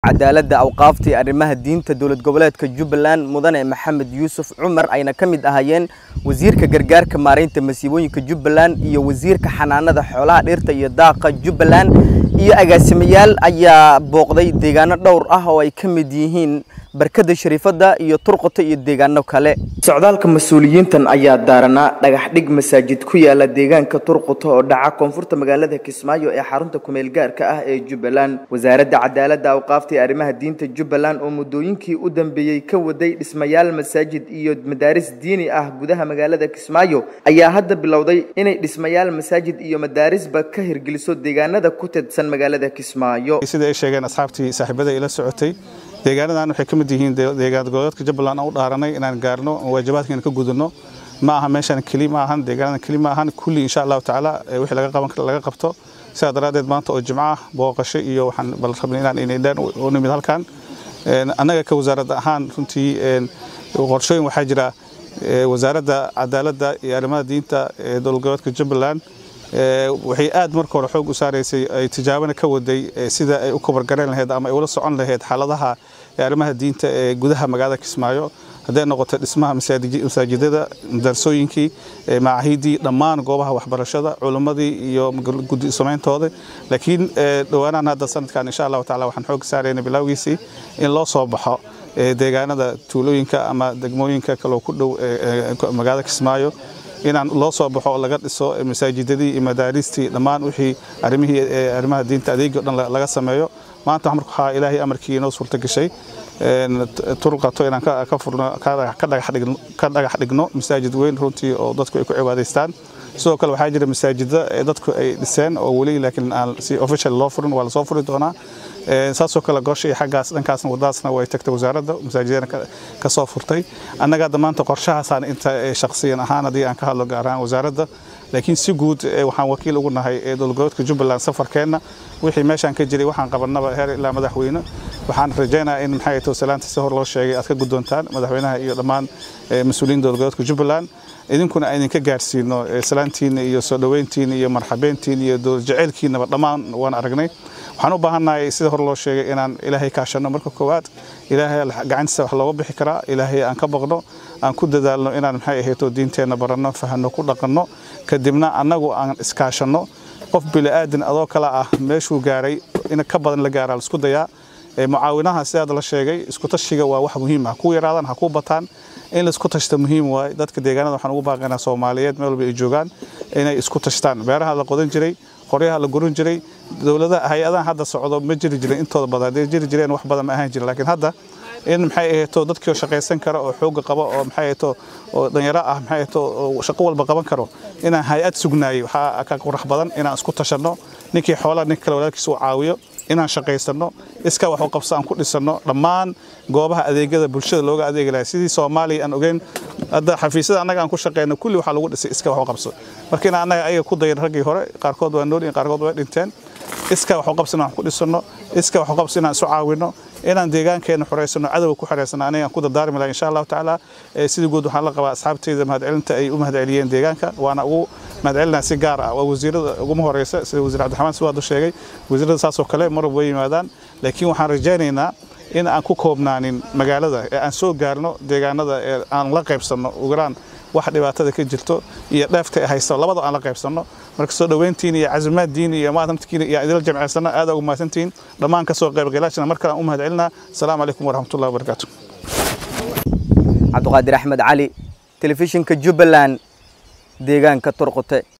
cadaaladda awqaafta iyo arrimaha diinta dowlad goboleedka jubbaland mudane maxamed yuusuf cumar ayna ka mid ahaayeen wasiirka gargaarka maaraynta masiibooyinka jubbaland iyo wasiirka xanaanada xoolaha dhirta iyo daaqa jubbaland iyo agaasimayaal ayaa booqday deegaano dhowr ah oo ay ka mid yihiin barkada shariifadda iyo turqota iyo deegaano kale socdaalka mas-uuliyiintan ayaa daaranaa dhagax dhig masaajid ku yaala deegaanka turquta oo dhaca koonfurta magaalada kismaayo ee xarunta kumeel gaarka ah ee jubbaland wasaaradda cadaaladda awqaafta iyo arrimaha diinta jubbaland oo muddooyinkii u dambeeyey ka waday dhismayaal masaajid iyo madaaris diini ah gudaha magaalada kismaayo ayaa hadda bilowday inay dhismayaal masaajid iyo madaarisba ka hirgeliso deegaanada ku tedsan magaalada kismaayo sida ay sheegeen asxaabtii saaxiibada ila socotay deegaanadan waxay ka mid yihiin deegaan goboleedka jubbaland aan u dhaaranay inaan gaarno waajibaadkeena ka gudano ma aha meeshan keli ma ahan deegaanadan keli ma ahan kulli insha allahu tacaala wixii laga qaban kara laga qabto sidaa daraaddeed maanta oo jimco ah booqasho iyo waxaan bal rabnay inaan inaydhaan u nimid halkan annaga ka wasaaradda ahaan runtii qorshooyin waxaa jira wasaaradda cadaaladda iyo arrimaha diinta ee dowlad goboleedka jubbaland waxay aad marka hore xoog u saaraysay ay tijaabana ka waday sida ay u kabargarayn lahayd ama ay ula socon lahayd xaaladaha arrimaha diinta ee gudaha magaalada kismaayo hadday noqoto dhismaha masaajidada darsooyinkii macaahidii dhammaan goobaha waxbarashada culimmadii iyo gudi samayntooda laakiin dhowaanahan hadda sanadkan insha allahu tacala waxaan xoog saarayna bilowgiisii in loo soo baxo deegaanada tuulooyinka ama degmooyinka kaloo ku dhow magaalada kismaayo inaan loo soo baxo laga dhiso masaajidadii iyo madaaristii dhammaan wixii arrimihii arrimaha diinta adeegii o dhan laga sameeyo maanta waxaa ilaahay amarkii inoo suurta gashay turqato inaan ka furno ka dhagax dhigno masaajid weyn runtii oo dadku ay ku cibaadaystaan sidoo kale waxaa jira masaajida ee dadku ay dhiseen oo weli laakiin aan si official loo furin waa lasoo furi doonaa saasoo kale goosha iyo xaggaas dhankaasna wadadaasna way tagtay wasaaradda masaajidana ka soo furtay annaga hadda maanta qorshahaasaan inta shakhsiyan ahaan haddii aan ka hadlo gaar ahaan wasaaradda laakiin si guud waxaan wakiil ugu nahay ee dowladgoboleedka jubbaland safarkeenna wixii meeshaan ka jiray waxaan qabannaba heer ilaa madaxweyne waxaan rajaynayaa in maxay tahay salaanta si hor loo sheegay aad ka guddoontaan madaxweynaha iyo dhammaan mas-uuliyiin dowladgoboleedka jubbaland idinkuna aan idinka gaarsiino salaantiina iyo soo dhoweyntiina iyo marxabeyntiina iyo dowlad jaceylkiinaba dhammaan waan aragnay waxaan u baahannahay sida hore loo sheegay inaan ilaahay kaashanno marka koowaad ilaahay gacantiisa wax looga bixi karaa ilaahay aan ka baqno aan ku dadaalno inaan maxay ahayto diinteenna baranno fahanno ku dhaqanno kadibna annagu aan iskaashanno qof bili'aadin adoo kale ah meeshuu gaaray in ka badan la gaaraa laisku dayaa mucaawinaha sidaad la sheegay isku tashiga waa wax muhiim ah ku yaraadaan ha ku bataan in laisku tashta muhiim waaye dadka deegaanada waxaan ugu baaqaynaa soomaaliyeed meel walba ay joogaan inay isku tashtaan beeraha la qodan jiray qoryaha la gurin jiray dowladaha hay-adahan hadda socdo ma jiri jirin intooda badan hadday jiri jireen wax badan ma ahaan jirin laakiin hadda in maxay ahayto dadkii shaqaysan kara oo xooga qaba oo maxay ahayto oo dhalinyaro ah maxay ahayto oo shaqo walba qaban karo inaan hay-ad sugnaayay waxaa ka qurux badan inaan isku tashanno ninkii xoolaha ninka kale walaalkiisa u caawiyo inaan shaqaysanno iska wax u qabso aan ku dhisanno dhammaan goobaha adeegyada bulshada looga adeegi lahay sidii soomaaliya aan ogeyn hadda xafiisyada annaga aan ku shaqeyno kulli waxaa lagu dhisay iska wax u qabso marka in annaga ayaga ku dayan raggii hore qaarkood waa nool qaarkood way dhinteen iska wax u qabso inaan ku dhisanno iska wax u qabso inaan isu caawinno inaan deegaankeena xoreysano cadowga ku xoreysano aniga aan ku dardaarmi laha insha allahu tacaala sida guud waxaan la qabaa asxaabteyda mahadcelinta ay u mahadceliyeen deegaanka waana ugu mahadcelinaa si gaar ah waa wasiirada uguma horeysa sida wasiir cabdiraxmaan siwaadu sheegay wasiirada saasoo kale mar walba way yimaadaan laakiin waxaan rajaynaynaa in aan ku koobnaanin magaalada ee aan soo gaarno deegaanada ee aan la qaybsanno ugaraan wax dhibaatada ka jirto iyo dheefta ay haysto labada aan la qaybsanno marka soo dhoweyntiin iyo casimaaddiin iyo maatamtkiina iyo idila jamceysanno aad ugu mahadsantihiin dhammaan ka soo qaybgalaashana mar kale aan u mahadcelinaa asalaamu calaykum waraxmatullahi wabarakaatu cabdiqaadir axmed cali telefishinka jubbaland deegaanka turqute